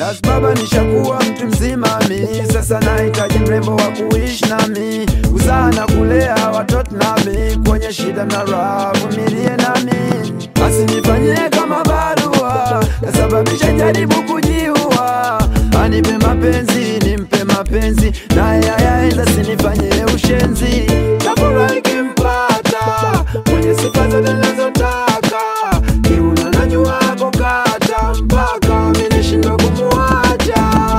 Das baba nishakuwa mtu mzima mi sasa nahitaji mrembo wa kuishi nami kuzaa na kulea watoto nami kwenye shida na raha vumilie nami asinifanyie kama barua kasababisha jaribu kujiua anipe mapenzi nimpe mapenzi naye ayaenda sinifanyie ushenzi nafurahi kimpata mwenye sifa zote nazotaka kiuno na nyua kukata mpaka mi nishindwa kumuacha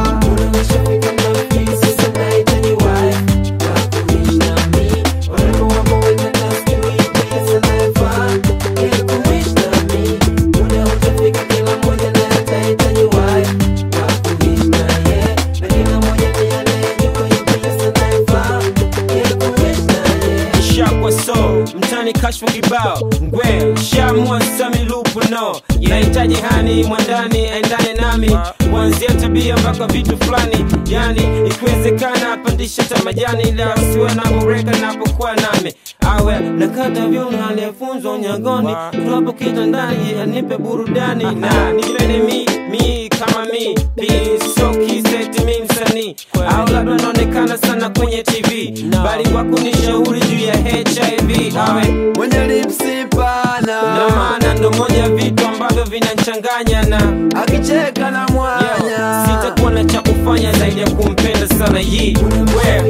shakwa so mtani kashfa kibao ngwe shamwa sami lupu no nahitaji hani mwandani endane nami kuanzia tabia mpaka vitu fulani yani ikiwezekana apandishe hata majani ila asiwe na boreka napokuwa nami awe nakata vyuma aliyefunzwa unyagoni tuwapo kitandani anipe burudani na nipende mi mi kama mi pisokiseti mi msanii au labda naonekana sana kwenye tv bali kwa kunishauri juu ya hiv awe mwenye lipsi pana na maana ndo moja ya vitu ambavyo vinanchanganya na akicheka na mwanya yeah, sitakuwa na cha kufanya zaidi ya kumpenda sana yi we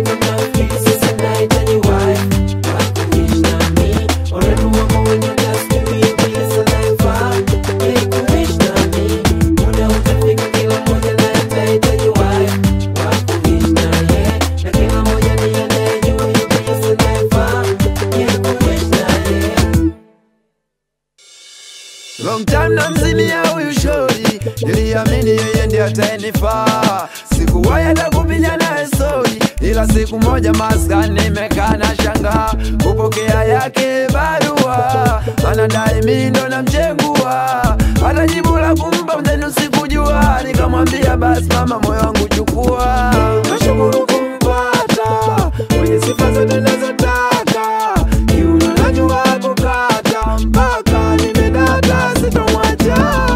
Long time na mzimia huyu shori, niliamini yeye ndiye ataenifaa. Sikuwahi hata kupiga naye stori, ila siku moja maskani nimekaa na shangaa kupokea yake barua, anadai mimi ndo namchengua, hata jibu la kumpa mzenu sikujua. Nikamwambia basi mama, moyo wangu chukua, nashukuru kumpata mwenye sifa zote nazotaka, kiuno najua kukata mpaka nimedata, sitomwacha.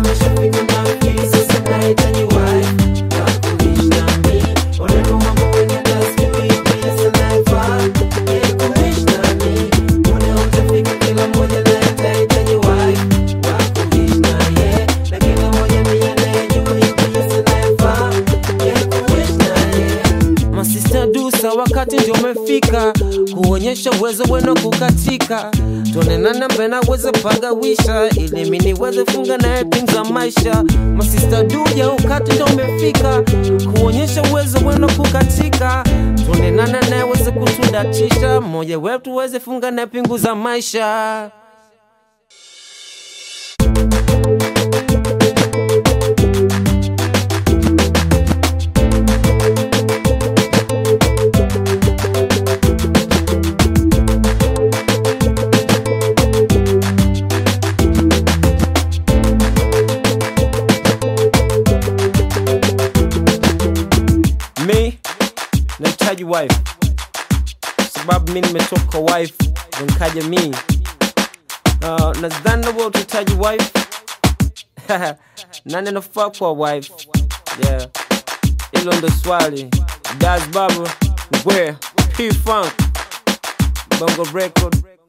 masista dusa wakati ndio umefika kuonyesha uwezo wenu kukatika tuonenana mbena weze pagawisha ili mi niweze funga naye pinza maisha masista duja ukati ndio umefika kuonyesha uwezo wenu kukatika tuonenana naye weze kutudatisha mmoja wetu weze funga naye pingu za maisha mi nahitaji wife sababu mi nimetoka wife ndo nikaja mi uh, nadhani nawe utahitaji wife nani anafaa kuwa wife yeah hilo ndo swali das baba ngwe p funk bongo record